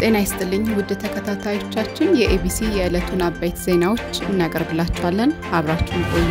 ጤና ይስጥልኝ ውድ ተከታታዮቻችን፣ የኤቢሲ የዕለቱን አበይት ዜናዎች እናቀርብላችኋለን። አብራችሁን ቆዩ።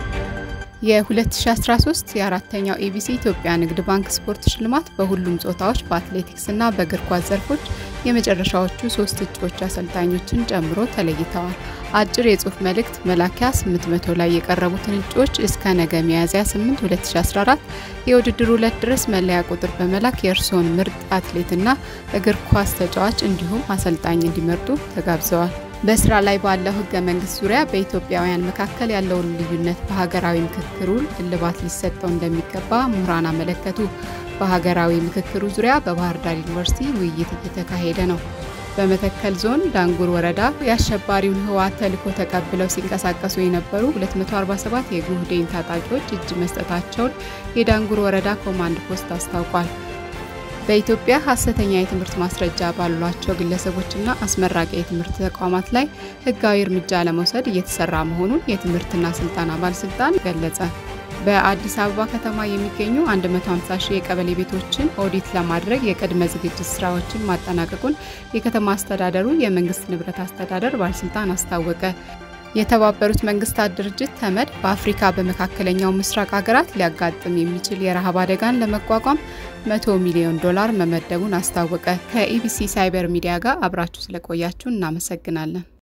የ2013 የአራተኛው ኤቢሲ ኢትዮጵያ ንግድ ባንክ ስፖርት ሽልማት በሁሉም ጾታዎች በአትሌቲክስና በእግር ኳስ ዘርፎች የመጨረሻዎቹ ሶስት እጩዎች አሰልጣኞችን ጨምሮ ተለይተዋል። አጭር የጽሑፍ መልእክት መላኪያ 800 ላይ የቀረቡትን እጩዎች እስከ ነገ ሚያዝያ 8 2014 የውድድሩ ዕለት ድረስ መለያ ቁጥር በመላክ የእርስዎን ምርጥ አትሌትና እግር ኳስ ተጫዋች እንዲሁም አሰልጣኝ እንዲመርጡ ተጋብዘዋል። በስራ ላይ ባለው ህገ መንግስት ዙሪያ በኢትዮጵያውያን መካከል ያለውን ልዩነት በሀገራዊ ምክክሩ እልባት ሊሰጠው እንደሚገባ ምሁራን አመለከቱ። በሀገራዊ ምክክሩ ዙሪያ በባህር ዳር ዩኒቨርሲቲ ውይይት እየተካሄደ ነው። በመተከል ዞን ዳንጉር ወረዳ የአሸባሪውን ህወሓት ተልዕኮ ተቀብለው ሲንቀሳቀሱ የነበሩ 247 የጉህዴን ታጣቂዎች እጅ መስጠታቸውን የዳንጉር ወረዳ ኮማንድ ፖስት አስታውቋል። በኢትዮጵያ ሀሰተኛ የትምህርት ማስረጃ ባሏቸው ግለሰቦችና አስመራቂ የትምህርት ተቋማት ላይ ህጋዊ እርምጃ ለመውሰድ እየተሰራ መሆኑን የትምህርትና ስልጠና ባለስልጣን ገለጸ። በአዲስ አበባ ከተማ የሚገኙ 150 ሺህ የቀበሌ ቤቶችን ኦዲት ለማድረግ የቅድመ ዝግጅት ስራዎችን ማጠናቀቁን የከተማ አስተዳደሩ የመንግስት ንብረት አስተዳደር ባለስልጣን አስታወቀ። የተባበሩት መንግስታት ድርጅት ተመድ በአፍሪካ በመካከለኛው ምስራቅ ሀገራት ሊያጋጥም የሚችል የረሃብ አደጋን ለመቋቋም 100 ሚሊዮን ዶላር መመደቡን አስታወቀ። ከኢቢሲ ሳይበር ሚዲያ ጋር አብራችሁ ስለቆያችሁ እናመሰግናለን።